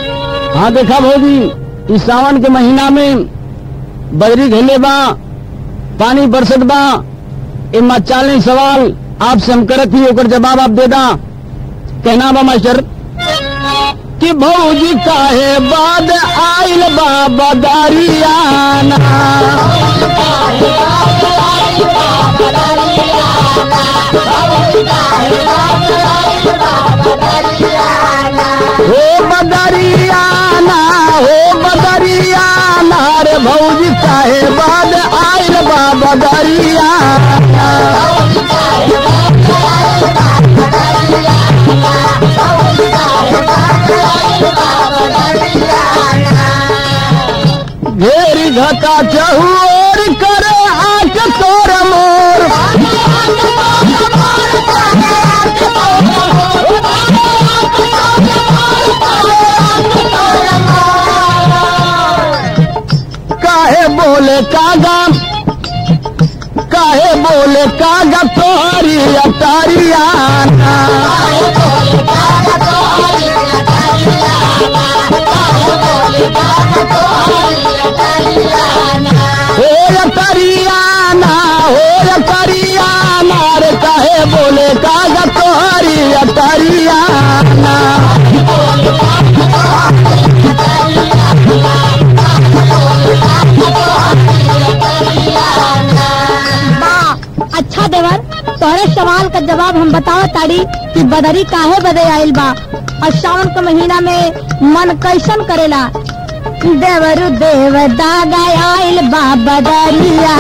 हाँ देखा भौजी इस सावन के महीना में बदरी घेले बा पानी बरसत बा इमा चालीस सवाल आपसे हम करत ही ओकर जवाब आप दे दा कहना बा मास्टर कि भौजी काहे बाद आइल बा बदरियाना हो बदरियाना हो बदरियाना रे भौजी काहे बाद आइल बा बदरियाना घेरी घटा चहुर करे आक तोर मोर काहे बोले कागा काहे बोले कागा तोहरी अटारियाना हो अटारियाना हो अटारियाना रे काहे बोले कागा तोहरी अटारियाना वाह अच्छा देवर तोहरे सवाल का जवाब हम बताओ ताड़ी कि बदरी काहे बदे आइल बा और सावन के महीना में मन कैसन करेला देवरु देव दागा आइल बा बदरिया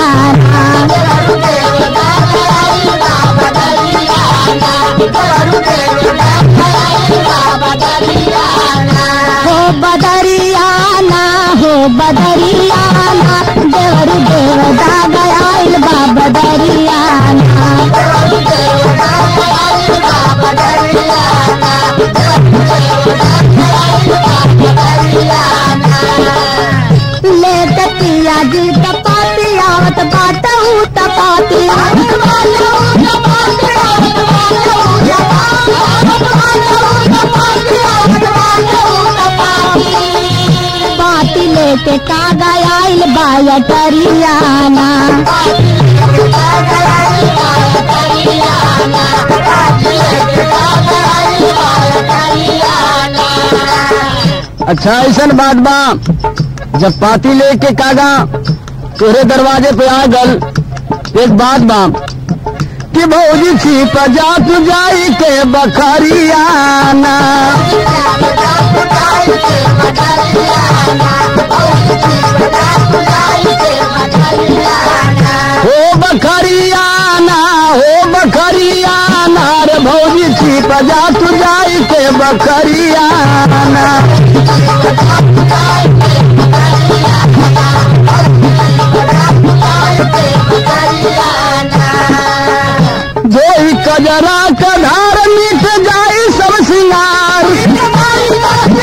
हो बदरियाना हो बदरियाना देवरु देव दागा आइल बा बदरियाना ले कतिया जी तपाती आवत बाटू तपाती पाती लेके कागा आइल बाया टरियाना अच्छा ऐसा बात बा जब पाती लेके कागा तोरे दरवाजे पे आ गल एक बात बा कि भौजी छिप जा तू जाई के बखरियाना हो बखरियाना हो बखरियाना रे भौजी छिप जा तू जाई के बखरियाना जोई कजरा का धार मिट जाई सब सिंगार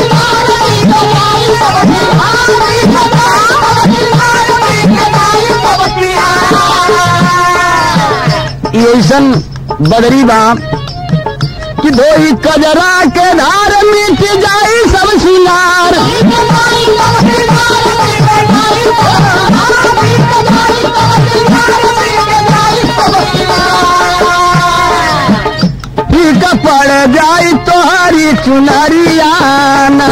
ये ऐसन बदरी बा कि धोई कजरा के धार मिट जाई सब सिंगार ठीक पड़ जाई तोहरी चुनरियाना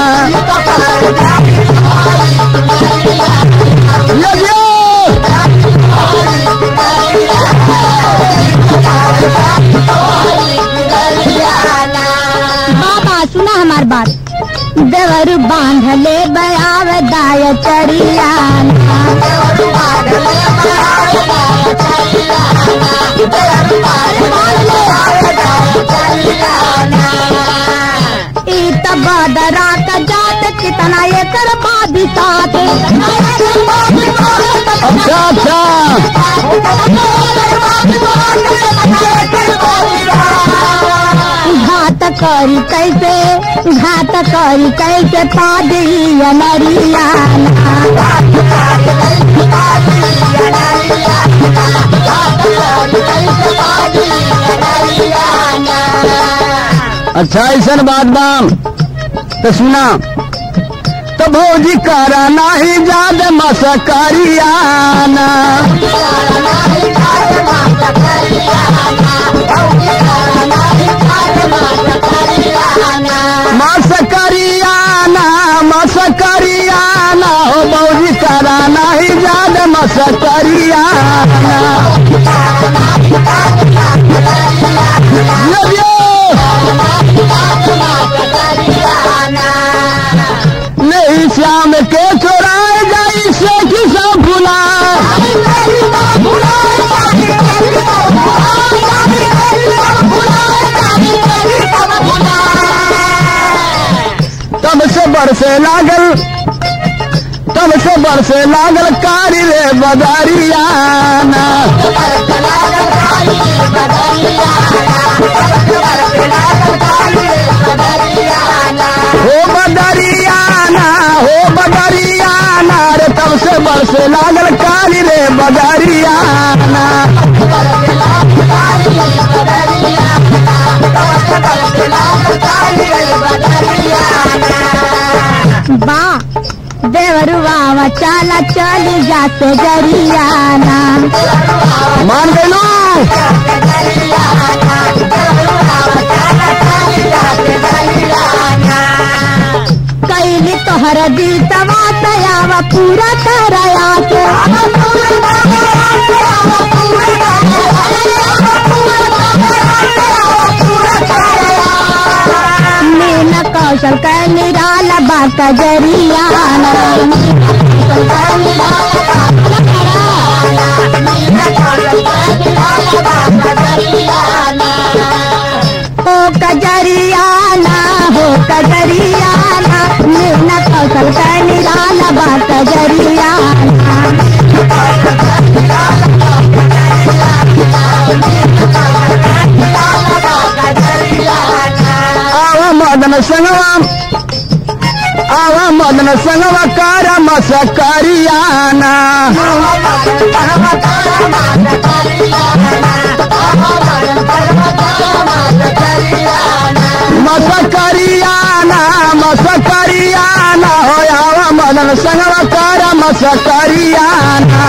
लगियो बाबा सुना हमार बात देवर बांध ले बयाव दाय चरियाना ई त बदरा का जात कितना एकर बादी साथ अच्छा अच्छा घात करी कैसे घात करी कैसे पादी अनरियाना अच्छा ऐसा बात बा तो सुना तो भौजी करा नाही जाद मसकरियाना मसकरियाना मसकरियाना हो भौजी करा नाही जाद मसकरियाना लवियो नहीं श्याम के चोराए जाई से किसा भुला तब से बरसे लागल तब से बरसे लागल कारी रे बदारियाना हो बदरियाना हो बदरियाना रे तब से बरसे लागल कारी रे बदरियाना बा देवरुआ चला चली जाते जरियाना मान गयलू कैली तोहर दीतवा तयावा पूरा करया के मीन कौशल का निराला बाका जरियाना हो कजरियाना हो कजरियाना मीन कौशल का निराला बाका जरियाना आवा मदन संगवा आवा मदन संगवा कार मसकरियाना मसकरियाना मसकरियाना हो आवा मदन संगवा कार मसकरियाना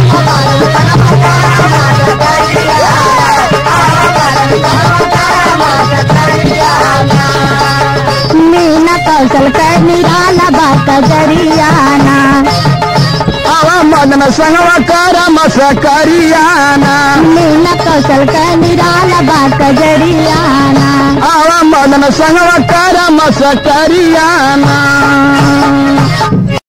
मीन कौशल का निराला बाका जरियाना आवा मदन संगवा कार मसकरियाना मीन कौशल का निराला बाका जरियाना आवा मदन संगवा कार मसकरियाना